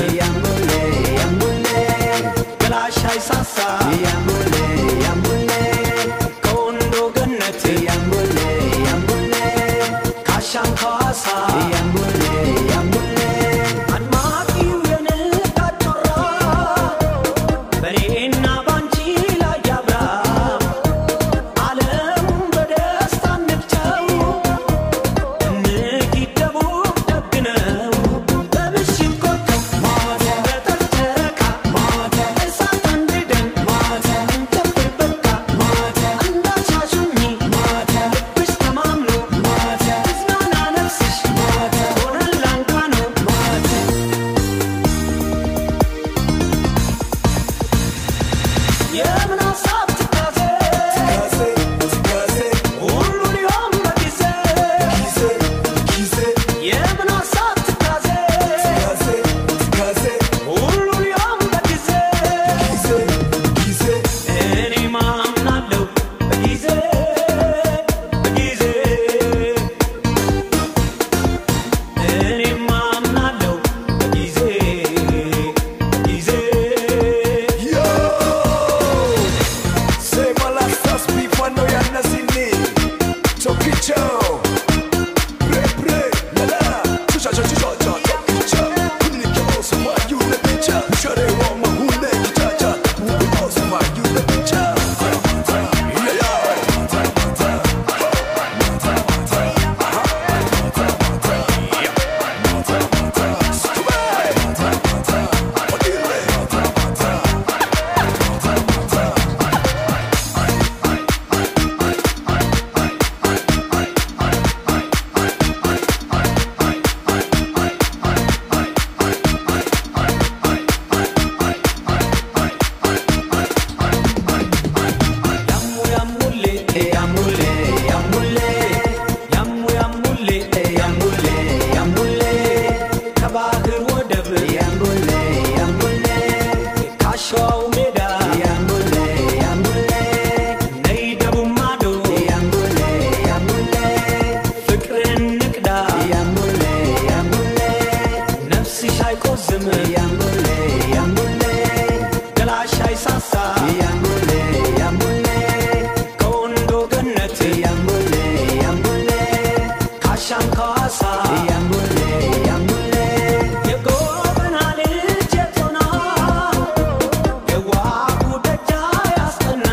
ያምቡሌ ያምቡሌ ገላሽ አይሳሳ ያምቡሌ ያምቡሌ ከወንዶ ገነት ያምቡሌ ያምቡሌ ካሻም ከዋሳ ያምቡሌ ያምቡሌ አድማቂው የንጋት ጮራ በኔና ባንቺ ላይ ያብራ ዓለሙን በደስታ እንግጨው እንጊደቡ ደግነው በምሽት ኮከብ በጠር ጨረቃ እሳት አንድደን እንጨፍር በቃ እንዳሻሹኝ ልብሽ ተማምኖ እዝናና ነፍስሽ ሆነን ላንቃ ነው የምን ሀሳብ ትካዜ ሁሉ ሊሆን በጊዜ የምን ሀሳብ ትካዜ ሁሉ ሊሆን በጊዜ እኔ ማምናለሁ በጊዜ በጊዜ እኔ ማምናለሁ በጊዜ በጊዜ ያሙ ያሙሌ ያሙሌ ያሙሌ ያሙ ያሙሌ ያሙሌ ያሙሌ ከባህር ወደብ ያሙሌ ያሙሌ ካሸዋው ሜዳ ያሙሌ ያሙሌ ነይ ደቡብ ማዶ ያሙሌ ያሙሌ ፍቅርን ንቅዳ ያሙሌ ያሙሌ ነፍስሽ አይቆዝም ያሙሌ ያሙሌ ገላሽ አይሳሳ ያሙሌ ያሙሌ ከወንዶ ገነት ያሙሌ ያሙሌ ካሻም ከዋሳ ያሙሌ ያሙሌ የጎበና ልጅ የቶና የዋቡ ደጃ ያስጠና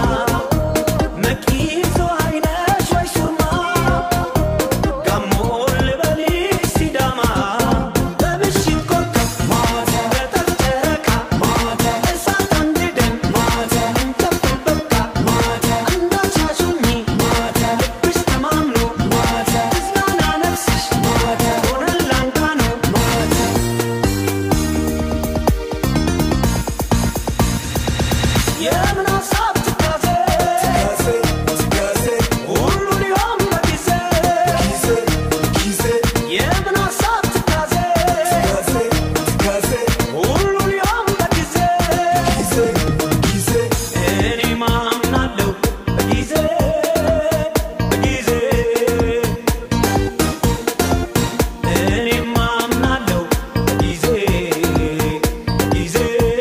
መቂዞ አይነሽ ወይ ሱርማ ጋሞ ልበልሽ ሲዳማ በምሽት ኮከብ በጠር ጨረቃ እሳት አንድደን እንጨፍር በቃ እንዳሻሹኝ ልብሽ ተማምኖ እዝናና ነፍስሽ ሆነን ላንቃ ነው የምን ሀሳብ ትካዜ ሁሉ ሊሆን በጊዜ የምን ሀሳብ ትካዜ ሁሉ ሊሆን በጊዜ እኔ ማምናለሁ በጊዜ በጊዜ እኔ ማምናለሁ በጊዜ በጊዜ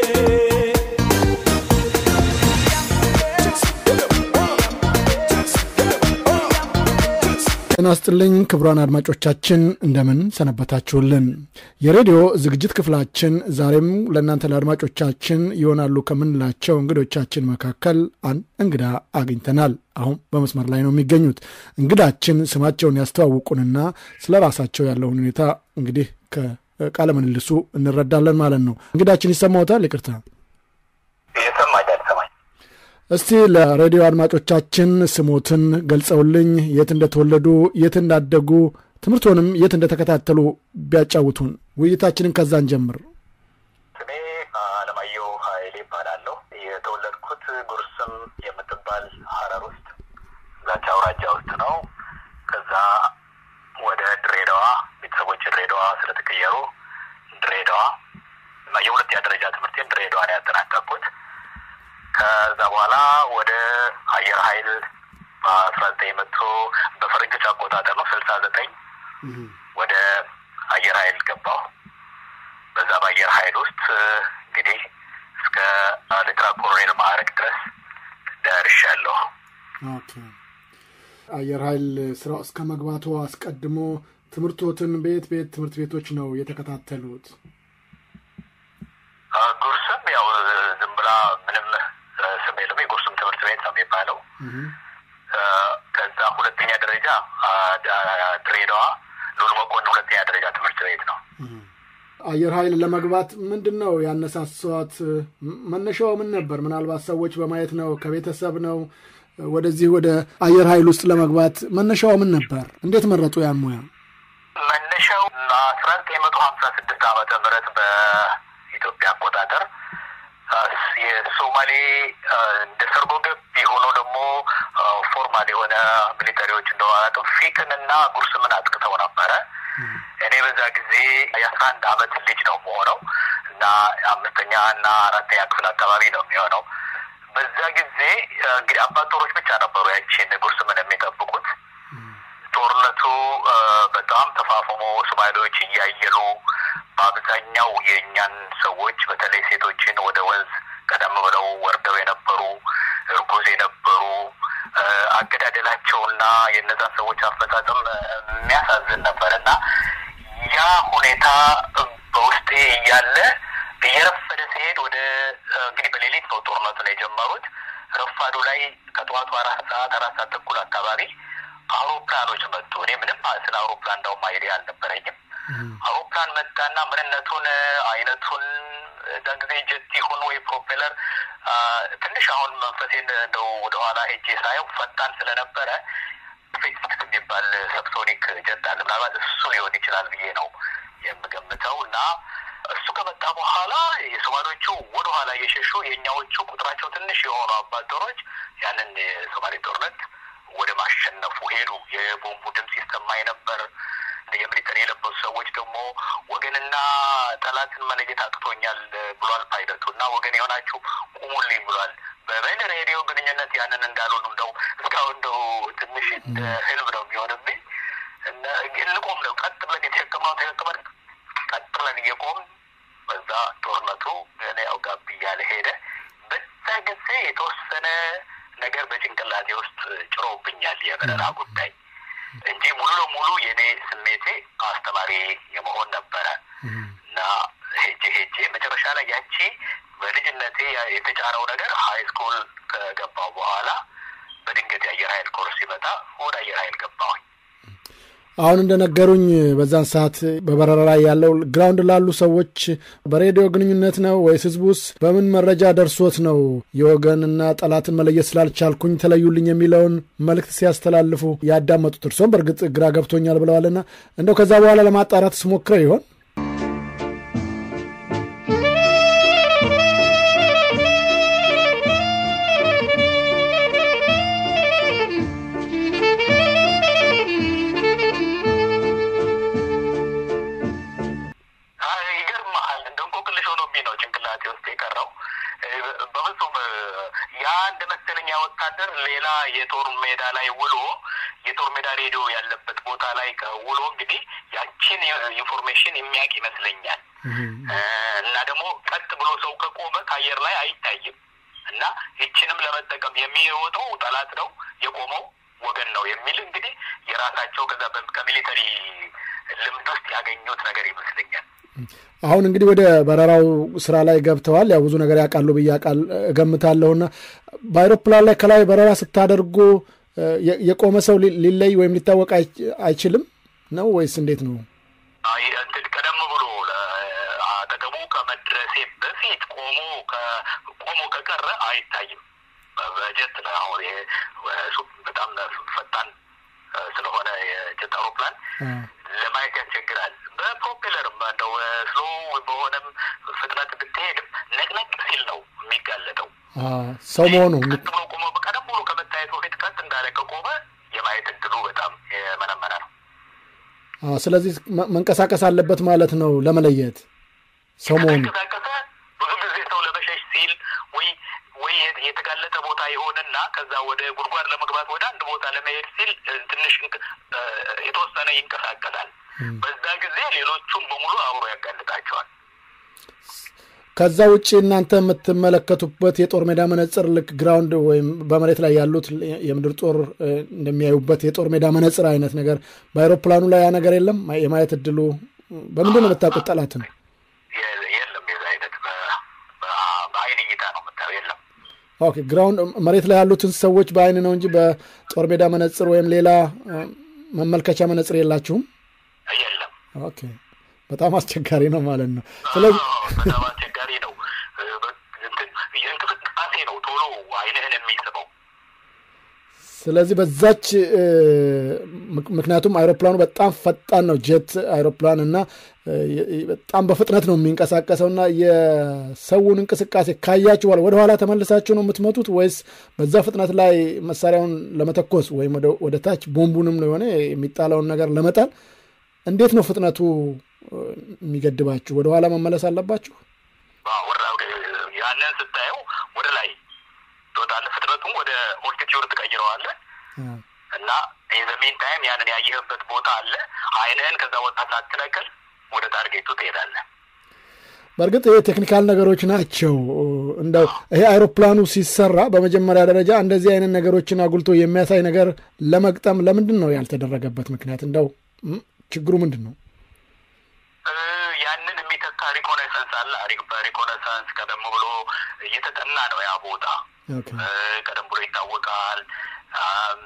ጤና ይስጥልኝ ክቡራን አድማጮቻችን እንደምን ሰነበታችሁልን። የሬዲዮ ዝግጅት ክፍላችን ዛሬም ለእናንተ ለአድማጮቻችን ይሆናሉ ከምንላቸው እንግዶቻችን መካከል አንድ እንግዳ አግኝተናል። አሁን በመስመር ላይ ነው የሚገኙት። እንግዳችን ስማቸውን ያስተዋውቁንና ስለ ራሳቸው ያለውን ሁኔታ እንግዲህ ከቃለ ምልልሱ እንረዳለን ማለት ነው። እንግዳችን ይሰማዎታል? ይቅርታ ይሰማኛል ይሰማኝ እስቲ ለሬዲዮ አድማጮቻችን ስሞትን ገልጸውልኝ የት እንደተወለዱ የት እንዳደጉ ትምህርቶንም የት እንደተከታተሉ ቢያጫውቱን። ውይይታችንን ከዛን ጀምር። ስሜ አለማየሁ ኃይሌ ይባላለሁ። የተወለድኩት ጉርስም የምትባል ሀረር ውስጥ ዛቻ አውራጃ ውስጥ ነው። ከዛ ወደ ድሬዳዋ ቤተሰቦች ድሬዳዋ ስለተቀየሩ ድሬዳዋ እና የሁለተኛ ደረጃ ትምህርቴን ድሬዳዋ ነው ያጠናቀቅኩት። ከዛ በኋላ ወደ አየር ኃይል በአስራ ዘጠኝ መቶ በፈረንጆች አቆጣጠር ነው ስልሳ ዘጠኝ ወደ አየር ኃይል ገባሁ። በዛ በአየር ኃይል ውስጥ እንግዲህ እስከ ሌተና ኮሎኔል ማዕረግ ድረስ ደርሻለሁ። ኦኬ። አየር ኃይል ስራ እስከ መግባቱ አስቀድሞ ትምህርቶትን በየት በየት ትምህርት ቤቶች ነው የተከታተሉት? ጉርስም ያው ዝም ብላ ምንም ስም የለም። የጉርስም ትምህርት ቤት ነው የሚባለው። ከዛ ሁለተኛ ደረጃ ድሬዳዋ ሉል መኮንን ሁለተኛ ደረጃ ትምህርት ቤት ነው። አየር ኃይል ለመግባት ምንድን ነው ያነሳሷት? መነሻው ምን ነበር? ምናልባት ሰዎች በማየት ነው? ከቤተሰብ ነው? ወደዚህ ወደ አየር ኃይል ውስጥ ለመግባት መነሻው ምን ነበር? እንዴት መረጡ ያን ሙያ? መነሻው አስራ ዘጠኝ መቶ ሀምሳ ስድስት ዓመተ ምህረት በኢትዮጵያ አቆጣጠር የሶማሌ እንደ ሰርጎ ገብ የሆነው ደግሞ ፎርማል የሆነ ሚሊተሪዎች እንደዋጡ ፊቅን እና ጉርስምን አጥቅተው ነበረ። እኔ በዛ ጊዜ የአስራ አንድ አመት ልጅ ነው መሆነው እና አምስተኛ እና አራተኛ ክፍል አካባቢ ነው የሚሆነው። በዛ ጊዜ እንግዲህ አባት ጦሮች ብቻ ነበሩ ያቺን ጉርስምን የሚጠብቁት። ጦርነቱ በጣም ተፋፍሞ ሶማሌዎች እያየሉ በአብዛኛው የእኛን ሰዎች በተለይ ሴቶችን ወደ ወንዝ ቀደም ብለው ወርደው የነበሩ እርጉዝ የነበሩ አገዳደላቸውና የእነዛን ሰዎች አፈጻጸም የሚያሳዝን ነበር እና ያ ሁኔታ በውስጤ እያለ እየረፈደ ሲሄድ ወደ እንግዲህ በሌሊት ነው ጦርነቱን የጀመሩት። ረፋዱ ላይ ከጠዋቱ አራት ሰዓት አራት ሰዓት ተኩል አካባቢ አውሮፕላኖች መጡ። እኔ ምንም ስለ አውሮፕላን እንዳውም አይዲያ አልነበረኝም። አውሮፕላን መጣና ምንነቱን አይነቱን እዛ ጊዜ ጀት ይሁን ወይ ፕሮፔለር ትንሽ አሁን መንፈሴን እንደው ወደኋላ ሄጄ ሳየው ፈጣን ስለነበረ ፌሲክስ የሚባል ሰብሶኒክ ጀት አለ። ምናልባት እሱ ሊሆን ይችላል ብዬ ነው የምገምተው እና እሱ ከመጣ በኋላ የሶማሌዎቹ ወደኋላ እየሸሹ የእኛዎቹ ቁጥራቸው ትንሽ የሆኑ አባደሮች ያንን የሶማሌ ጦርነት ወደ ማሸነፉ ሄዱ። የቦምቡ ድምፅ ይሰማኝ ነበር። የሚሊተሪ የለበሱ ሰዎች ደግሞ ወገንና ጠላትን መለየት አቅቶኛል ብሏል ፓይለቱ እና ወገን የሆናችሁ ቁሙልኝ ብሏል። በበል ሬዲዮ ግንኙነት ያንን እንዳልሆኑ እንደው እስካሁን እንደው ትንሽ እንደ ህልም ነው የሚሆንብኝ። እንቆም ነው ቀጥ ብለን የተሸከምነው ተሸክመን ቀጥ ብለን እየቆም በዛ ጦርነቱ ያው ጋብ እያለ ሄደ። በዛ ጊዜ የተወሰነ ነገር በጭንቅላቴ ውስጥ ጭሮብኛል የበረራ ጉዳይ እንጂ ሙሉ ለሙሉ የኔ ስሜቴ አስተማሪ የመሆን ነበረ እና ሄጄ ሄጄ መጨረሻ ላይ ያቺ በልጅነቴ የተጫረው ነገር ሀይ ስኩል ከገባው በኋላ በድንገት የአየር ኃይል ኮርስ ሲመጣ ወደ አየር ኃይል ገባሁኝ። አሁን እንደነገሩኝ በዛን ሰዓት በበረራ ላይ ያለው ግራውንድ ላሉ ሰዎች በሬዲዮ ግንኙነት ነው ወይስ ህዝቡስ በምን መረጃ ደርሶት ነው የወገንና ጠላትን መለየት ስላልቻልኩኝ ተለዩልኝ የሚለውን መልእክት ሲያስተላልፉ ያዳመጡት? እርሶም በእርግጥ ግራ ገብቶኛል ብለዋልና እንደው ከዛ በኋላ ለማጣራት ስሞክረ ይሆን? ያ እንደ መሰለኛ ወታደር ሌላ የጦር ሜዳ ላይ ውሎ የጦር ሜዳ ሬዲዮ ያለበት ቦታ ላይ ውሎ እንግዲህ ያችን ኢንፎርሜሽን የሚያውቅ ይመስለኛል። እና ደግሞ ቀጥ ብሎ ሰው ከቆመ ከአየር ላይ አይታይም እና ይችንም ለመጠቀም የሚወጣው ጠላት ነው የቆመው ወገን ነው የሚል እንግዲህ የራሳቸው ከዛ ከሚሊተሪ ልምድ ውስጥ ያገኙት ነገር ይመስለኛል። አሁን እንግዲህ ወደ በረራው ስራ ላይ ገብተዋል። ያው ብዙ ነገር ያውቃሉ ብዬ እገምታለሁና በአይሮፕላን ላይ ከላይ በረራ ስታደርጉ የቆመ ሰው ሊለይ ወይም ሊታወቅ አይችልም ነው ወይስ እንዴት ነው? ቀደም ብሎ አጠገቡ ከመድረሴ በፊት ቆሞ ቆሞ ከቀረ አይታይም። በጀት አሁን በጣም ፈጣን ስለሆነ የጀት አውሮፕላን ለማየት ያስቸግራል። በፕሮፔለርም እንደው ስሎ በሆነም ፍጥነት ብትሄድም ነቅነቅ ሲል ነው የሚጋለጠው ሰው መሆኑ ቀጥ ብሎ ቆሞ ቀደም ብሎ ከመታየት በፊት ቀጥ እንዳለ ከቆመ የማየት እድሉ በጣም የመነመነ ነው። ስለዚህ መንቀሳቀስ አለበት ማለት ነው ለመለየት ሰው መሆኑ ከተንቀሳቀሰ ብዙ ጊዜ ሰው ለመሸሽ ሲል ወይ ወይ የተጋለጠ ቦታ የሆነና ከዛ ወደ ጉድጓድ ለመግባት ወደ አንድ ቦታ ለመሄድ ሲል ትንሽ የተወሰነ ይንቀሳቀሳል። በዛ ጊዜ ሌሎቹም በሙሉ አብሮ ያጋልጣቸዋል። ከዛ ውጭ እናንተ የምትመለከቱበት የጦር ሜዳ መነጽር ልክ ግራውንድ ወይም በመሬት ላይ ያሉት የምድር ጦር እ፣ እንደሚያዩበት የጦር ሜዳ መነጽር አይነት ነገር በአይሮፕላኑ ላይ ያ ነገር የለም። የማየት እድሉ በምንድን ነው የምታውቁት ጠላትን? የ- የለም የዛ አይነት በ- በ- በአይን እይታ ነው የምታየው። የለም ኦኬ ግራውንድ መሬት ላይ ያሉትን ሰዎች በአይን ነው እንጂ በጦር ሜዳ መነጽር ወይም ሌላ እ፣ መመልከቻ መነጽር የላችሁም። የለም። ኦኬ በጣም አስቸጋሪ ነው ማለት ነው። ስለዚህ አዎ፣ በጣም አስቸጋሪ ነው። እ፣ በ- እንትን የእንቅስቃሴ ነው ቶሎ አይንህን የሚስበው። ስለዚህ በዛች እ፣ ምክ- ምክንያቱም አይሮፕላኑ በጣም ፈጣን ነው ጄት አይሮፕላን እና እ፣ የ- በጣም በፍጥነት ነው የሚንቀሳቀሰው እና የሰውን እንቅስቃሴ ካያችሁ በኋላ ወደኋላ ተመልሳችሁ ነው የምትመቱት ወይስ በዛ ፍጥነት ላይ መሳሪያውን ለመተኮስ ወይም ወደ- ወደ ታች ቦምቡንም ነው የሆነ የሚጣለውን ነገር ለመጣል እንዴት ነው ፍጥነቱ እ፣ የሚገድባችሁ? ወደኋላ መመለስ አለባችሁ? አዎ፣ ወደ- ወደ- ያንን ስታየው ወደ ላይ ትወጣለህ። ፍጥነቱም ወደ ኦልቲቲዩድ ትቀይረዋለህ አ፣ እና ኢንዘሚን ታይም ያንን ያየህበት ቦታ አለ። አይንህን ከዛ ቦታ ሳትነቅል ወደ ታርጌቱ ትሄዳለህ። በእርግጥ ይሄ ቴክኒካል ነገሮች ናቸው። እንደው ይሄ አይሮፕላኑ ሲሰራ በመጀመሪያ ደረጃ እንደዚህ አይነት ነገሮችን አጉልቶ የሚያሳይ ነገር ለመግጠም ለምንድን ነው ያልተደረገበት ምክንያት? እንደው ም፣ ችግሩ ምንድን ነው? እ፣ ያንን የሚተካ ሪኮኔሰንስ አለ። ሪ- በሪኮኔሰንስ ቀደም ብሎ እየተጠና ነው ያ ቦታ ኦኬ። እ፣ ቀደም ብሎ ይታወቃል። አም፣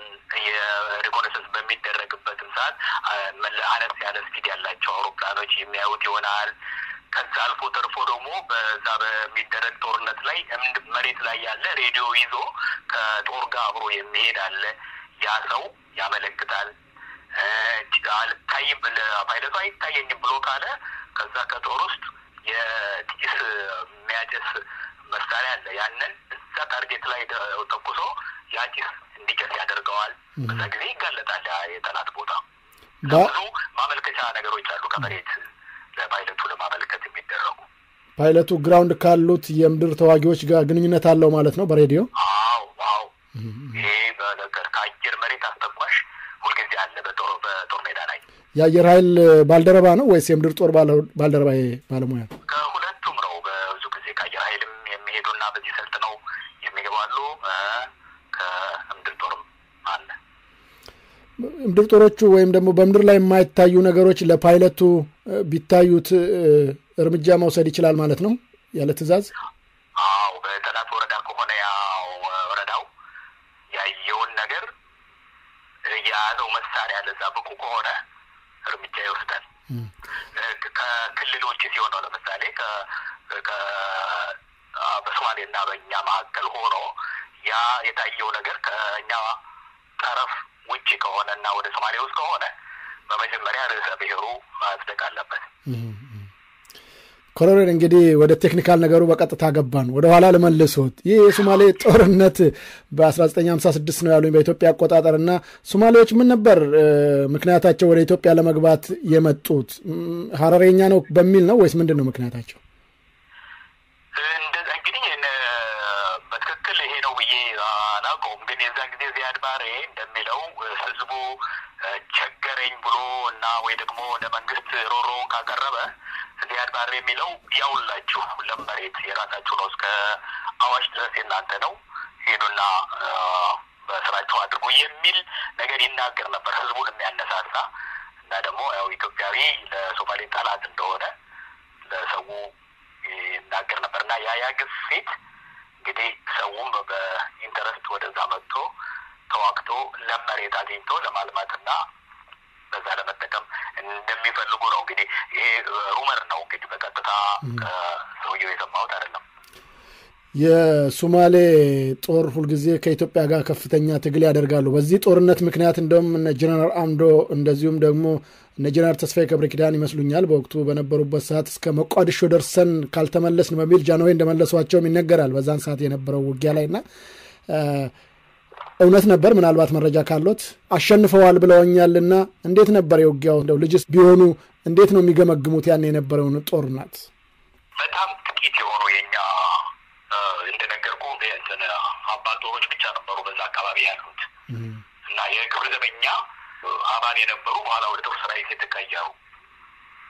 የሪኮኔሰንስ በሚደረግበትም ሰዓት አ፣ መለ- አነስ ያለ ስፒድ ያላቸው አውሮፕላኖች የሚያዩት ይሆናል። ከዛ አልፎ ተርፎ ደግሞ በዛ በሚደረግ ጦርነት ላይ እምድ- መሬት ላይ ያለ ሬዲዮ ይዞ ከጦር ጋር አብሮ የሚሄድ አለ። ያ ሰው ያመለክታል። እ፣ አልታይም ፓይለቱ አይታየኝም ብሎ ካለ ከዛ ከጦር ውስጥ የጢስ የሚያጨስ መሳሪያ አለ። ያንን እዛ ታርጌት ላይ ደ- ተኩሶ ያ ጢስ እንዲጨስ ያደርገዋል። በዛ ጊዜ ይጋለጣል ያ የጠላት ቦታ። ባ- ብዙ ማመልከቻ ነገሮች አሉ ከመሬት ለፓይለቱ ለማመልከት የሚደረጉ። ፓይለቱ ግራውንድ ካሉት የምድር ተዋጊዎች ጋር ግንኙነት አለው ማለት ነው በሬዲዮ አዎ አዎ፣ ይሄ በነገር ከአየር መሬት አስተኳሽ ሁልጊዜ አለ በጦር በጦር ሜዳ ላይ የአየር ኃይል ባልደረባ ነው ወይስ የምድር ጦር ባለ- ባልደረባ ባለሙያ ነው? ከሁለቱም ነው። በብዙ ጊዜ ከአየር ኃይልም የሚሄዱና በዚህ ሰልጥነው የሚገቡ አሉ። እ፣ ከምድር ጦርም አለ። ምድር ጦሮቹ ወይም ደግሞ በምድር ላይ የማይታዩ ነገሮች ለፓይለቱ እ፣ ቢታዩት እ፣ እርምጃ መውሰድ ይችላል ማለት ነው ያለ ትዕዛዝ። አዎ በጠላት ወረዳ ከሆነ ያው ወረዳው ያየውን ነገር የያዘው መሳሪያ ለዛ ብቁ ከሆነ እርምጃ ይወስዳል። እም፣ እ፣ ከክልል ውጭ ሲሆን ነው። ለምሳሌ ከ- ከ- አ፣ በሶማሌና በእኛ መካከል ሆኖ ያ የታየው ነገር ከእኛ ጠረፍ ውጭ ከሆነ እና ወደ ሶማሌ ውስጥ ከሆነ በመጀመሪያ ርዕሰ ብሔሩ ማጽደቅ አለበት። እም፣ እም። ኮሎኔል እንግዲህ ወደ ቴክኒካል ነገሩ በቀጥታ ገባን። ወደ ኋላ ልመልሶት። ይህ የሶማሌ ጦርነት በ1956 ነው ያሉኝ በኢትዮጵያ አቆጣጠር እና ሶማሌዎች ምን ነበር እ፣ ምክንያታቸው ወደ ኢትዮጵያ ለመግባት የመጡት? እም፣ ሀረሬኛ ነው በሚል ነው ወይስ ምንድን ነው ምክንያታቸው? እንደዛ እንግዲህ እነ በትክክል ይሄ ነው ብዬ አላውቀውም። ግን የዛን ጊዜ ዚያድ ባሬ እንደሚለው ህዝቡ እ፣ ቸገረኝ ብሎ እና ወይ ደግሞ ለመንግስት ሮሮውን ካቀረበ ዚያድ ባሬ የሚለው ያውላችሁ ለም መሬት የራሳችሁ ነው፣ እስከ አዋሽ ድረስ የእናንተ ነው፣ ሄዱና እ፣ በስራቸው አድርጉ የሚል ነገር ይናገር ነበር፣ ህዝቡን የሚያነሳሳ እና ደግሞ ያው ኢትዮጵያዊ ለሶማሌ ጠላት እንደሆነ ለሰው ይናገር ነበር እና ያ ያ ግፊት እንግዲህ ሰውም በኢንተረስት ወደዛ መጥቶ ተዋግቶ ለም መሬት አግኝቶ ለማልማትና በዛ ለመጠቀም እንደሚፈልጉ ነው። እንግዲህ ይሄ ሩመር ነው እንግዲህ በቀጥታ ከሰውየው የሰማሁት አይደለም። የሶማሌ ጦር ሁልጊዜ ከኢትዮጵያ ጋር ከፍተኛ ትግል ያደርጋሉ። በዚህ ጦርነት ምክንያት እንደውም እነ ጀነራል አምዶ እንደዚሁም ደግሞ እነ ጀነራል ተስፋዬ ገብረ ኪዳን ይመስሉኛል በወቅቱ በነበሩበት ሰዓት እስከ መቋዲሾ ደርሰን ካልተመለስን በሚል ጃንሆይ እንደመለሷቸውም ይነገራል። በዛን ሰዓት የነበረው ውጊያ ላይ እና እ፣ እውነት ነበር። ምናልባት መረጃ ካሎት አሸንፈዋል ብለውኛልና እንዴት ነበር የውጊያው? እንደው ልጅስ ቢሆኑ እንዴት ነው የሚገመግሙት ያን የነበረውን ጦርነት? በጣም ጥቂት የሆኑ የኛ እ፣ እንደነገርኩ እንትን አባቶሮች ብቻ ነበሩ በዛ አካባቢ ያሉት እና የክብር ዘበኛ አባል የነበሩ በኋላ ወደ ጦር ሰራዊት የተቀየሩ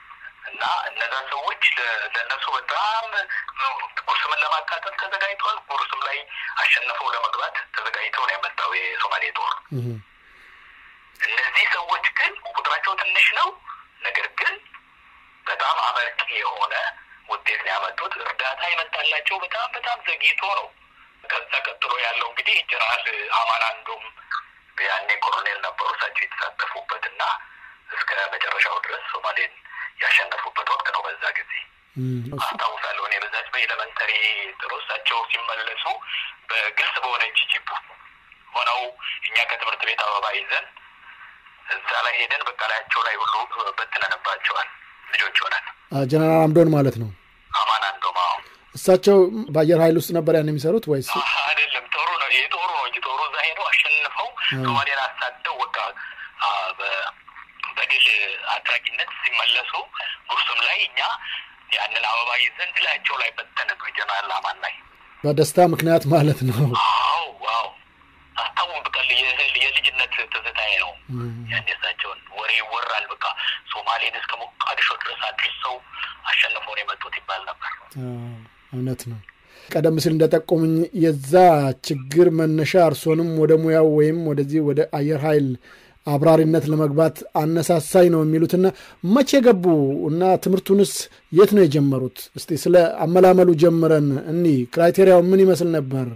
እና እነዛ ሰዎች ለ- ለእነሱ በጣም ጉርስምን ለማቃጠል ተዘጋጅተዋል። ጉርስም ላይ አሸንፈው ለመግባት ተዘጋጅተው ነው የመጣው የሶማሌ ጦር። እህ፣ እነዚህ ሰዎች ግን ቁጥራቸው ትንሽ ነው፣ ነገር ግን በጣም አመርቂ የሆነ ውጤት ነው ያመጡት። እርዳታ የመጣላቸው በጣም በጣም ዘግይቶ ነው። ከዛ ቀጥሎ ያለው እንግዲህ ጀነራል አማን አንዱም ያኔ ኮሎኔል ነበሩ እሳቸው የተሳተፉበት እና እስከ መጨረሻው ድረስ ሶማሌን ያሸነፉበት ወቅት ነው። በዛ ጊዜ እህ፣ እሱ- አስታውሳለሁ እኔ በዛች በኤሌመንተሪ ጥሩ እሳቸው ሲመለሱ በግልጽ በሆነች ጂፕ ሆነው እኛ ከትምህርት ቤት አበባ ይዘን እዛ ላይ ሄደን በቃ ላያቸው ላይ ሁሉ በትነንባቸዋል። ልጆች ሆነን አ፣ ጀነራል አምዶን ማለት ነው። አማን አንዶማ እሳቸው በአየር ኃይል ውስጥ ነበር ያን የሚሰሩት ወይስ? አይደለም ጦሩ ነው ይሄ ጦሩ ነው እንጂ ጦሩ እዛ ሄደው አሸንፈው ሶማሌን አሳደው በቃ አ፣ በ- በድል አድራጊነት ሲመለሱ ጉርሱም ላይ እኛ ያንን አበባ ይዘን ላያቸው ላይ በተንን ጀነራል አማን ላይ በደስታ ምክንያት ማለት ነው። አዎ ዋው አስታውን በቃ የ- የልጅነት ትዝታዬ ነው። እህ፣ ያን የሳቸውን ወሬ ይወራል። በቃ ሶማሌን እስከ ሞቃዲሾ ድረስ አድርሰው አሸንፈው ነው የመጡት ይባል ነበር። አ፣ እውነት ነው። ቀደም ሲል እንደጠቆሙኝ የዛ ችግር መነሻ እርሶንም ወደ ሙያው ወይም ወደዚህ ወደ አየር ኃይል አብራሪነት ለመግባት አነሳሳኝ ነው የሚሉትና መቼ ገቡ እና ትምህርቱንስ የት ነው የጀመሩት? እስቲ ስለ አመላመሉ ጀምረን እኒ ክራይቴሪያው ምን ይመስል ነበር?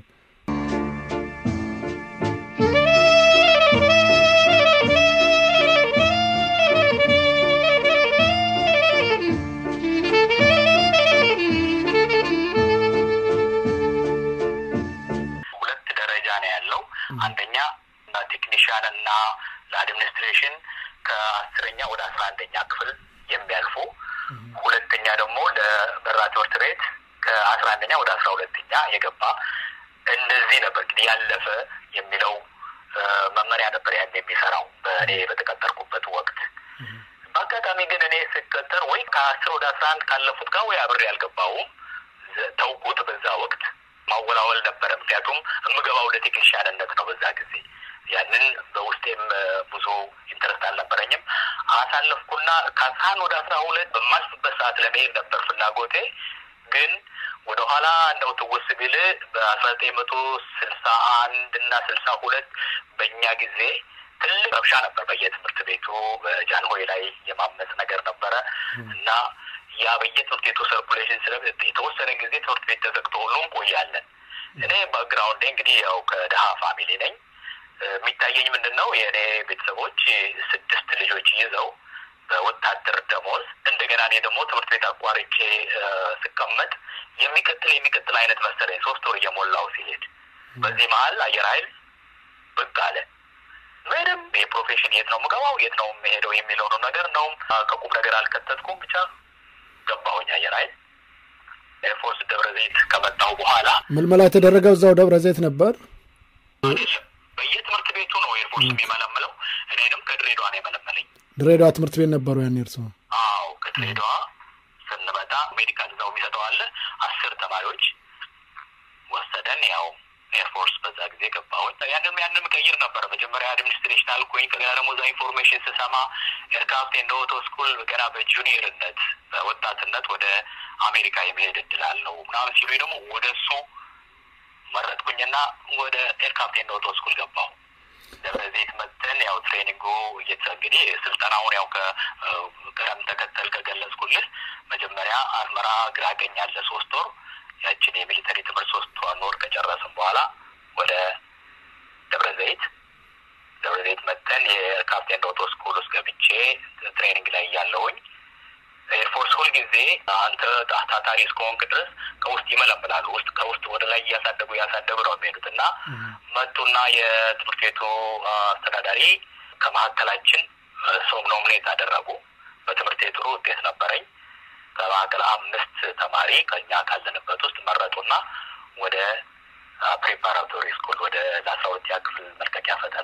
ሁለት ደረጃ ነው ያለው። አንደኛ ቴክኒሽያን እና ለአድሚኒስትሬሽን ከአስረኛ ወደ አስራ አንደኛ ክፍል የሚያልፉ፣ ሁለተኛ ደግሞ ለበራ ትምህርት ቤት ከአስራ አንደኛ ወደ አስራ ሁለተኛ የገባ እንደዚህ ነበር እንግዲህ ያለፈ የሚለው እ፣ መመሪያ ነበር ያን የሚሰራው በእኔ በተቀጠርኩበት ወቅት። በአጋጣሚ ግን እኔ ስቀጠር ወይ ከአስር ወደ አስራ አንድ ካለፉት ጋር ወይ አብሬ አልገባውም ዘ- ተውኩት። በዛ ወቅት ማወላወል ነበረ። ምክንያቱም የምገባው ለቴክኒሽያንነት ነው በዛ ጊዜ። ያንን በውስጤም እ፣ ብዙ ኢንትረስት አልነበረኝም። አሳለፍኩና ከአስራ አንድ ወደ አስራ ሁለት በማልፍበት ሰዓት ለመሄድ ነበር ፍላጎቴ። ግን ወደኋላ እንደው ትውስ ቢል በአስራ ዘጠኝ መቶ ስልሳ አንድ እና ስልሳ ሁለት በእኛ ጊዜ ትልቅ ረብሻ ነበር በየትምህርት ቤቱ በጃንሆይ ላይ የማመፅ ነገር ነበረ እና ያ በየትምህርት ቤቱ ሰርኩሌሽን ስለ የተወሰነ ጊዜ ትምህርት ቤት ተዘግቶ ሁሉ እንቆያለን። እኔ ባክግራውንዴ እንግዲህ ያው ከድሀ ፋሚሊ ነኝ። እ፣ የሚታየኝ ምንድን ነው የእኔ ቤተሰቦች ስድስት ልጆች ይዘው በወታደር ደሞዝ እንደገና እኔ ደግሞ ትምህርት ቤት አቋርጬ እ፣ ስቀመጥ የሚቀጥል የሚቀጥል አይነት መሰለኝ ሶስት ወር እየሞላው ሲሄድ በዚህ መሀል አየር ኃይል ብቅ አለ። ምንም የፕሮፌሽን የት ነው የምገባው የት ነው የምሄደው የሚለውን ነገር ነው ከቁም ነገር አልከተትኩም። ብቻ ገባሁኝ አየር ኃይል ኤርፎርስ ደብረ ዘይት ከመጣሁ በኋላ ምልመላ የተደረገው እዛው ደብረ ዘይት ነበር። አይደለም በየትምህርት ቤቱ ነው ኤርፎርስ የሚመለምለው። እኔንም ከድሬዳዋ ነው የመለመለኝ። ድሬዳዋ ትምህርት ቤት ነበሩ ያን እርሶ? አዎ ከድሬዳዋ ስንመጣ ሜዲካል እዛው የሚሰጠው አለ። አስር ተማሪዎች ወሰደን። ያው ኤርፎርስ በዛ ጊዜ ገባሁኝ። ያንም ያንም ቀይር ነበረ። መጀመሪያ አድሚኒስትሬሽን አልኩኝ። ከገና ደግሞ እዛ ኢንፎርሜሽን ስሰማ ኤርክራፍት ኤንድ ኦቶ ስኩል ገና በጁኒየርነት በወጣትነት ወደ አሜሪካ የመሄድ እድል አለው ምናምን ሲሉ ደግሞ ወደ እሱ መረጥኩኝና ወደ ኤርክራፍት ኤንድ ኦቶ ስኩል ገባሁ። ደብረ ዘይት መጥተን ያው ትሬኒንጉ እየተ እንግዲህ ስልጠናውን ያው ከቅደም ተከተል ከገለጽኩልህ መጀመሪያ አስመራ ግራ ቀኝ ያለ ሶስት ወር ያችን የሚሊተሪ ትምህርት ሶስት ወር ከጨረስን በኋላ ወደ ደብረ ዘይት ደብረ ዘይት መጥተን የካፕቴን ኦቶ ስኩል ውስጥ ገብቼ ትሬኒንግ ላይ እያለሁኝ ኤርፎርስ ሁልጊዜ አንተ ታታሪ እስከሆንክ ድረስ ከውስጥ ይመለምላሉ። ውስጥ ከውስጥ ወደ ላይ እያሳደጉ እያሳደጉ ነው የሚሄዱት እና መጡና የትምህርት ቤቱ አስተዳዳሪ ከመካከላችን ሰው ኖሚኔት አደረጉ። በትምህርት ቤቱ ውጤት ነበረኝ። ከመካከል አምስት ተማሪ ከኛ ካለንበት ውስጥ መረጡና ወደ ፕሬፓራቶሪ ስኩል ወደ ለአስራ ሁለተኛ ክፍል መልቀቂያ ፈተና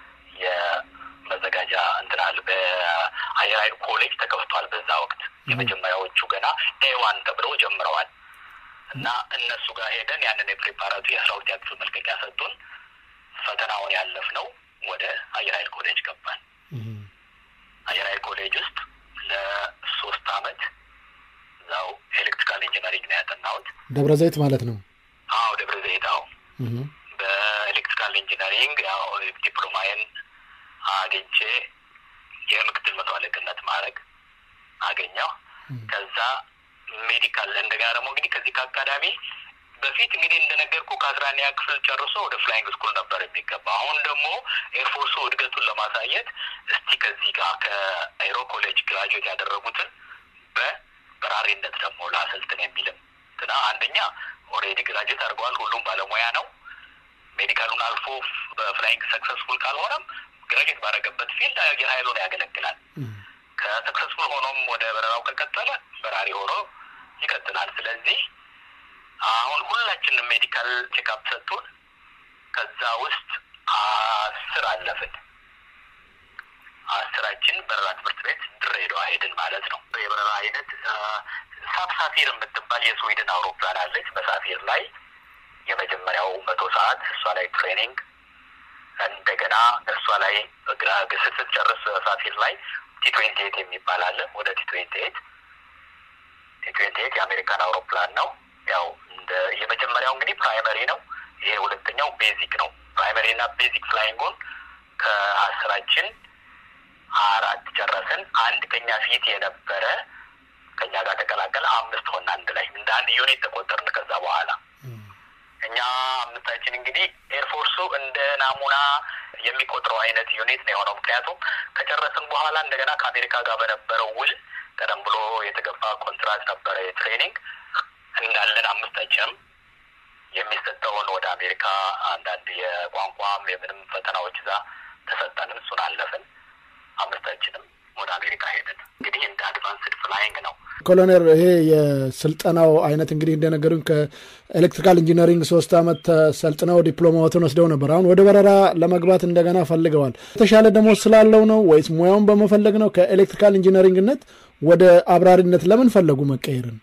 የመዘጋጃ እንትናል በአየር ኃይል ኮሌጅ ተከፍቷል። በዛ ወቅት የመጀመሪያዎቹ ገና ኤዋን ተብለው ጀምረዋል እና እነሱ ጋር ሄደን ያንን የፕሬፓራቱ የአስራ ሁለተኛ ክፍል መልቀቂያ ሰጡን። ፈተናውን ያለፍነው ወደ አየር ኃይል ኮሌጅ ገባን። አየር ኃይል ኮሌጅ ውስጥ ለሶስት አመት እዛው ኤሌክትሪካል ኢንጂነሪንግ ነው ያጠናሁት። ደብረ ዘይት ማለት ነው። አዎ ደብረ ዘይት። አዎ እህ፣ በኤሌክትሪካል ኢንጂነሪንግ ያው ዲፕሎማዬን አግኝቼ የምክትል መቶ አለቅነት ማድረግ አገኘሁ። ከዛ ሜዲካል እንደገና ደግሞ እንግዲህ ከዚህ ከአካዳሚ በፊት እንግዲህ እንደነገርኩ ከአስራ አንደኛ ክፍል ጨርሶ ወደ ፍላይንግ ስኩል ነበር የሚገባ። አሁን ደግሞ ኤርፎርሱ እድገቱን ለማሳየት እስቲ ከዚህ ጋር ከአይሮ ኮሌጅ ግራጁዌት ያደረጉትን በበራሪነት ደግሞ ላሰልጥን የሚልም ትና አንደኛ ኦልሬዲ ግራጁዌት አድርገዋል። ሁሉም ባለሙያ ነው። ሜዲካሉን አልፎ በፍላይንግ ሰክሰስፉል ካልሆነም ግራጁዌት ባደረገበት ፊልድ አየር ኃይሉን ያገለግላል። ከሰክሰስፉል ሆኖም ወደ በረራው ከቀጠለ በራሪ ሆኖ ይቀጥላል። ስለዚህ አሁን ሁላችንም ሜዲካል ቼክአፕ ሰጡን። ከዛ ውስጥ አስር አለፍን። አስራችን በረራ ትምህርት ቤት ድሬዳዋ ሄድን ማለት ነው። የበረራ አይነት ሳብሳፊር የምትባል የስዊድን አውሮፕላን አለች። በሳፊር ላይ የመጀመሪያው መቶ ሰዓት እሷ ላይ ትሬኒንግ እንደገና እሷ ላይ ግራ ግስት ጨርስ ሳፊር ላይ ቲ ትዌንቲ ኤት የሚባል አለ። ወደ ቲ ትዌንቲ ኤት ቲ ትዌንቲ ኤት የአሜሪካን አውሮፕላን ነው። ያው እንደ የመጀመሪያው እንግዲህ ፕራይመሪ ነው። ይሄ ሁለተኛው ቤዚክ ነው። ፕራይመሪ እና ቤዚክ ፍላይንጉን ከአስራችን አራት ጨረስን። አንድ ከኛ ፊት የነበረ ከኛ ጋር ተቀላቀለ። አምስት ሆን አንድ ላይ እንደ አንድ ዩኒት ተቆጠርን። ከዛ በኋላ እኛ አምስታችን እንግዲህ ኤርፎርሱ እንደ ናሙና የሚቆጥረው አይነት ዩኒት ነው የሆነው። ምክንያቱም ከጨረስን በኋላ እንደገና ከአሜሪካ ጋር በነበረው ውል ቀደም ብሎ የተገባ ኮንትራት ነበረ የትሬኒንግ እንዳለን አምስታችንም የሚሰጠውን ወደ አሜሪካ አንዳንድ የቋንቋም የምንም ፈተናዎች እዛ ተሰጠንን። እሱን አለፍን። አምስታችንም ወደ አሜሪካ ሄድን። እንግዲህ እንደ አድቫንስድ ፍላይንግ ነው። ኮሎኔል ይሄ የስልጠናው አይነት እንግዲህ እንደነገሩኝ ከኤሌክትሪካል ኢንጂነሪንግ ሶስት ዓመት ተሰልጥነው ዲፕሎማዎትን ወስደው ነበር። አሁን ወደ በረራ ለመግባት እንደገና ፈልገዋል። የተሻለ ደሞዝ ስላለው ነው ወይስ ሙያውን በመፈለግ ነው? ከኤሌክትሪካል ኢንጂነሪንግነት ወደ አብራሪነት ለምን ፈለጉ መቀየርን?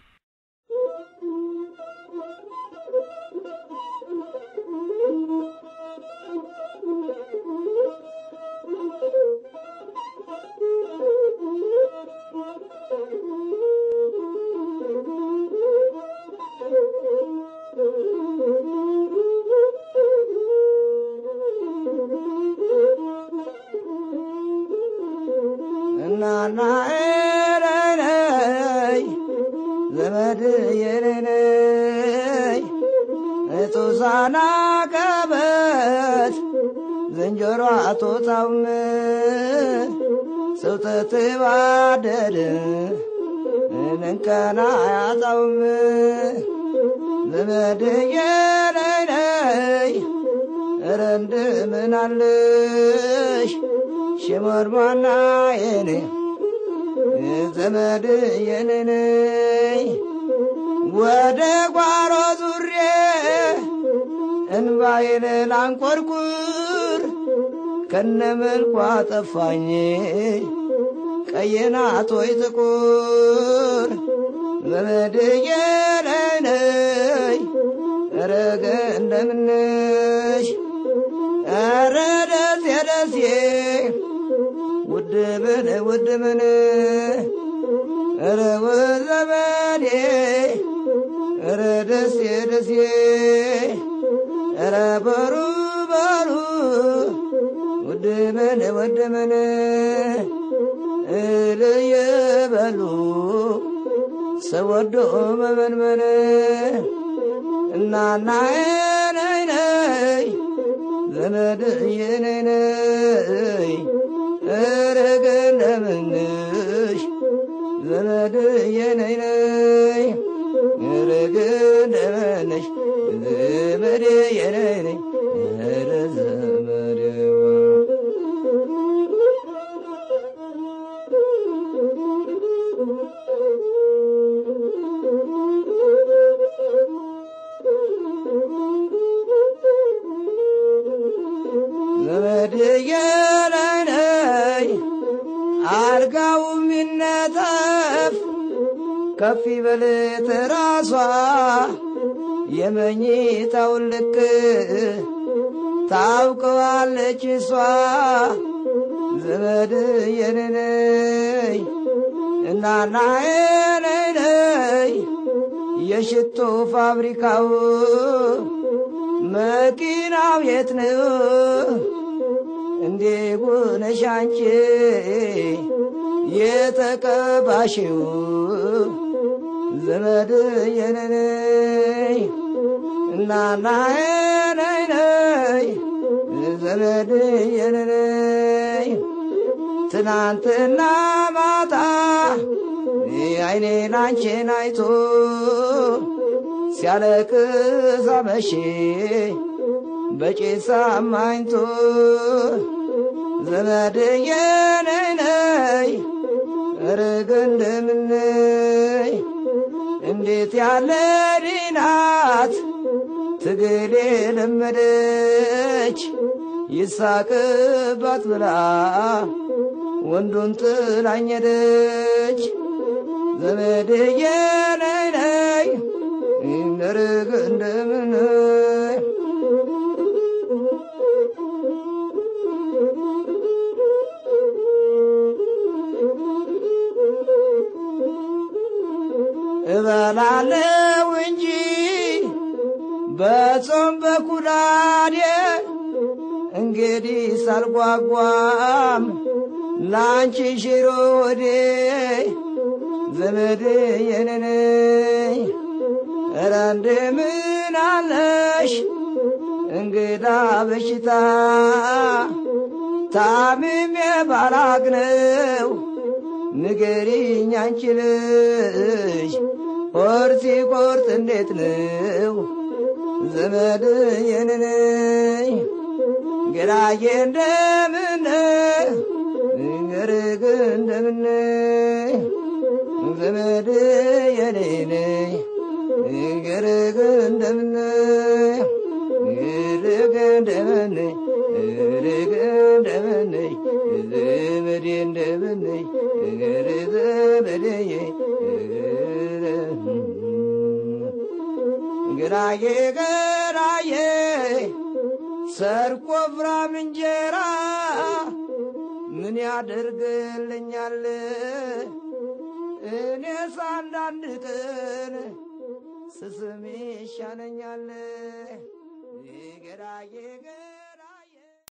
እናና ኤረነይ ዘመድ የኔነይ እጡሳና ከበት ዝንጀሮ አቶታውም ሰውተት ባደድ እንንከና ያጣውም ዘመድ የኔነይ ረንድ ምናለሽ ሽመርማና የኔ ዘመድ የኔነ ወደ ጓሮ ዙሬ እንባዬን ላንቆርቁር ከነ መልኳ ጠፋኝ ቀይናት ወይ ጥቁር ዘመድ የኔነይ ረገ እንደምነሽ ኧረ ደሴ ደሴ ውድ ምን ውድ ምን ኧረ ወዘመዴ ኧረ ደሴ ደሴ ኧረ በሩ በሩ ውድ ምን ውድ ምን እልየ በሉ ሰው ወዶ መመንመን እናና ነይ ነይ ዘመድ የኔነይ እረገ እንደምንሽ ዘመድ የኔነይ እረገ እንደምንሽ ዘመድ የኔነይ ኧረ ዘመዴዋ ዘመድ የኔነይ አልጋው ሚነጠፍ ከፍ ይበል ትራሷ የመኝታውን ልክ ታውቀዋለች እሷ ዘመድ የኔነይ እናናዬ ነይ ነይ የሽቶ ፋብሪካው መኪናው የት ነው? እንዴ ጉነሽ አንቺ የተቀባሽው ዘመድ የነነይ እናናዬ ነይ ነይ ዘመድ የነነይ ትናንትና ማታ አይኔን አንቺን አይቶ ሲያለቅስ አመሼ በጭስ አማኝቶ ዘመድዬ ነይ ነይ ርግ እንደምነይ እንዴት ያለ ዲናት ትግል የለመደች ይሳቅባት ብላ ወንዱን ጥላኘደች ዘመድዬ ነይ ነይ ነርግ እንደምነይ እበላለው እንጂ በጾም በኩዳዴ እንግዲህ ሳልጓጓም ላንቺ ሽሮ ወዴ ዘመድ የነነይ ኧረ እንደምን አለሽ እንግዳ በሽታ ታምሜ ባላግነው ንገሪኝ አንቺ ልጅ ሆድ ሲቆርጥ እንዴት ነው ዘመድ የነነይ ግራዬ እንደምን ገርግ እንደምን ዘመድ የኔነይ ገርግ እንደምን ገርግ እንደምን ገርግ እንደምን ዘመዴ እንደምን ገር ዘመዴ ግራዬ ግራዬ ሰርቆ ፍራም እንጀራ ምን ያደርግልኛል? እኔስ አንዳንድ ቀን ስስም ይሻለኛል። ገራዬ